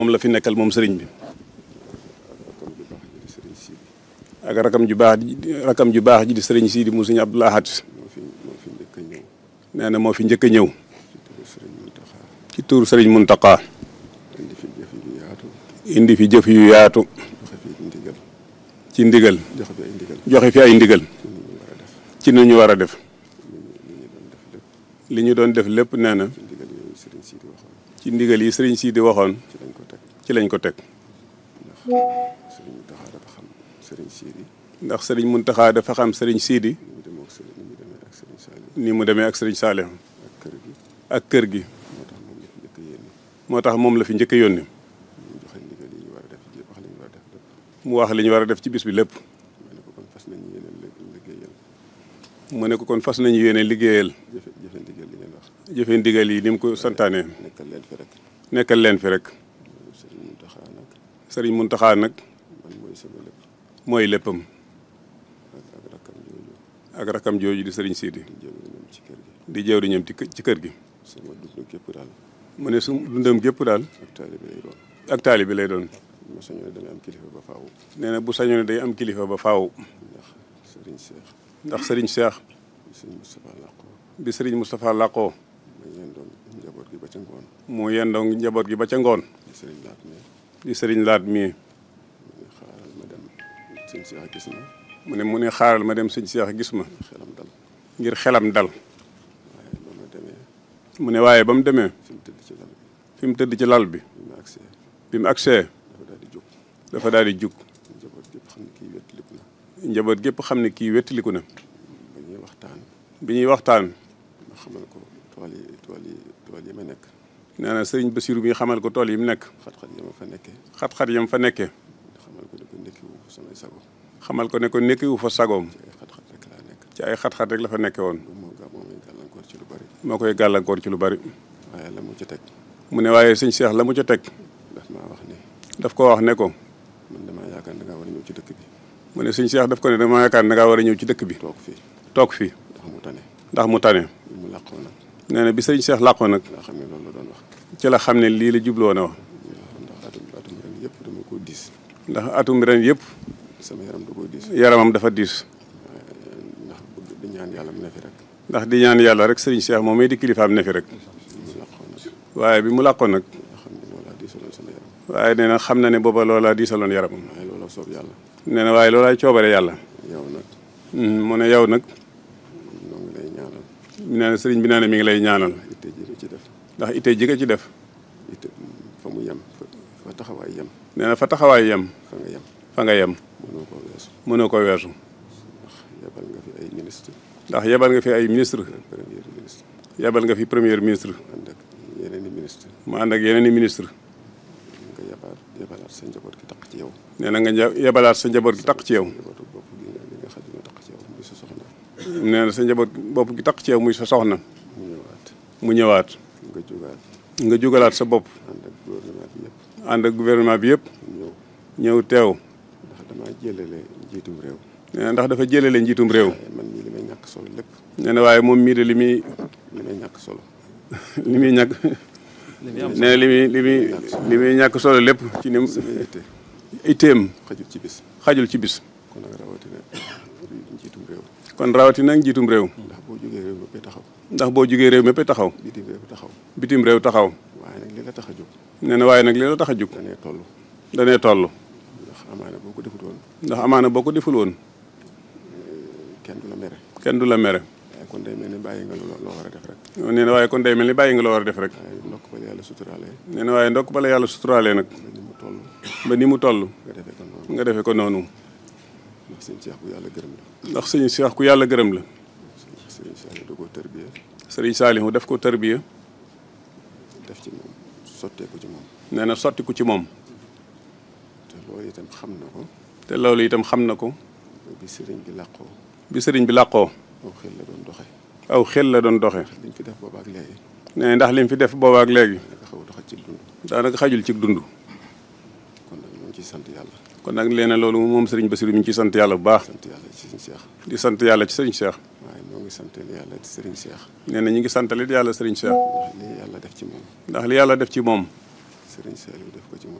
moom la fi nekkal moom sëriñ bi ak rakam ju baax ji rakam ju baax ji di sëriñ Sidi mu sëriñ Abdou Lahad nee na moo fi njëkk a ñëw ci tuur sëriñ Muntaqa indi fi jëf yu yaatu ci ndigal joxe fi ay ndigal ci nu ñu war a def li ñu doon def lépp nee na ci ndigal yi sëriñ Sidi waxoon ci lañ ko teg ndax sëriñ Muntaxa dafa xam sëriñ Sidi ni mu demee ak sëriñ Saalih ak kër gi moo tax moom la fi njëkk a yónni mu wax li ñu war a def ci bis bi lépp mu ne ko kon fas nañu yéene liggéeyal jëfe ndigal yi ni mu ko santaane nekkal leen fi rek sëriñ Muntaxa nag mooy léppam ak rakam jooju di sëriñ Sidi di jëw di ñoom ci kër gi mu ne su dundam gépp daal ak taali bi lay doon nee na bu sañoon day am kilifa ba faaw ndax sëriñ Cheikh bi sëriñ Moustapha làqoo mu yendoon njaboot gi ba ca ngoon di sëriñ laat mii mu ne mu ne xaaral ma dem sëñ Cheikh gis ma ngir xelam dal mu ne waaye ba mu demee fi mu tëdd ci lal bi bi mu agsee dafa daal di jug njaboot gépp xam ne kii wettiliku na bi ñuy waxtaan xamal ko tool yi tool yi tool yi ma nekk nee na sëriñ Basiru bi xamal ko tool yi mu nekk xat-xat yi ma fa nekkee xat-xat yam fa nekkee xamal ko ne ko nekkiwu fa samay sago xamal ko ne ko nekkiwu fa sagoom ci ay xat-xat rek laa nekk ci ay xat-xat rek la fa nekke woon moo ga moo may gàllankoor ci lu bari moo koy gàllankoor ci lu bari waaye la mu ca teg mu ne waaye sëñ Cheikh la mu ca teg daf maa wax ne daf ko wax ne ko man damaa yaakaar da ngaa war a ñëw ci dëkk bi mu ne sëñ Cheikh daf ko ne dama yaakaar da ngaa war a ñëw ci dëkk bi toog fii toog fii ndax mu tane ndax mu tane bi mu làqoo nag nee na bi sëñ Cheikh làqoo nag laa xam ne loolu la doon wax ci la xam ne lii la jubloo na wax ndax atum atum ren yëpp dama ko diis ndax atum ren yëpp sama yaram da koo diis yaramam dafa diis ndax bëgg di ñaan yàlla mu ne fi rek ndax di ñaan yàlla rek sëriñ Cheikh moom may di kilifaam ne fi rek mu làqoo nag waaye bi mu làqoo nag nga xam ne loolaa diisaloon sama yaram waaye nee na xam na ne booba loolaa diisaloon yaramam waaye loola soob yàlla nee na waaye loolaay coobare yàlla yow nag mu ne yow nag noo ngi lay ñaanal nee na sëriñ bi nee na mi ngi lay ñaanal itte ji nga ci def ndax ittee ji nga ci def itte fa mu yem fa fa taxawaay yem nee na fa taxawaay yem fa nga yem fa nga yem mënoo koo weesu mënoo ko weesu ndax yebal nga fi ay ministre ndax yebal nga fi ay ministre premier ministre yebal nga fi premier ministre ànd ak yeneen i ministre mu ànd ak yeneen i ministre nga yabaat yebalaat sa njaboot gi taq ci yow nee na nga nja- yebalaat sa njaboot gi taq ci yow njabootu bopp gi nga gi nga xam ne taq ci yow muy sa soxna nee na sa njaboot bopp gi taq ci yow muy sa soxna mu ñëwaat mu ñëwaat nga jógaat nga jugalaat sa bopp ànd ak gouvernement bi yëpp ànd ak gouvernement bi yëpp ñëw ñëw teew ndax damaa jëlale njiitum réew nee na ndax dafa jëlale njiitum réew waaye man mii li may ñàkk solo lépp nee na waaye moom mii de li muy li may ñàkk solo li muy ñàkk nee na li muy li muy li muy ñàkk solo lépp ci ni mu sama itte itteem xajul ci bis xajul ci bis kon nag rawatina njiitum réew kon rawatina nag njiitum réew ndax boo jógee réew méppee taxaw ndax boo jugee réew mépp taxaw bitim réew taxaw bitim réew taxaw waaye nag li la tax a jóg nee na waaye nag li la tax a jug danee toll danee toll ndax amaana boo ko defut woon ndax amaana boo ko deful woon kenn du la mere kenn du la mere waaye kon day mel ni bàyyi nga loo loo war a def rek nee na waaye kon day mel ni bàyyi nga loo war a def rek waaye ndokk ba la yàlla suturaalee nee na waaye ndokk bala yàlla suturaalee nag mel ni mu toll ba ni mu toll nga defee ko noonu nga defee ko noonu ndax sëñ Cheikh bu yàlla gërëm la ndax sëñ Cheikh ku yàlla gërëm la sëñ Cheikh da koo tërbiye sëriñ Saalihu def ko tarbiya def ci moom sotteeku ci moom nee na sottiku ci moom te loolu itam xam na ko te loolu itam xam na ko bi sëriñ bi làqoo bi sëriñ bi làqoo aw xel la doon doxe aw xel la doon doxe liñ fi def boobaak léegi nee ndax lim fi def boobaak léegi naka xaw a doxat ci dund daanaka xajul ci dund kon nag ñoo ngi ciy sant yàlla kon nag leena loolu moom sëriñ Basiru mi ngi ciy sant yàlla bu baax sant yàlla ci sëñ Cheikh di sant yàlla ci sëriñ Cheikh waaye ñoo ngi sant yàlla ci sëriñ Cheikh nee na ñu ngi santalit yàlla sëriñ Cheikh ndax lii yàlla def ci moom ndax li yàlla def ci moom Serigne Saliou def ko ci moom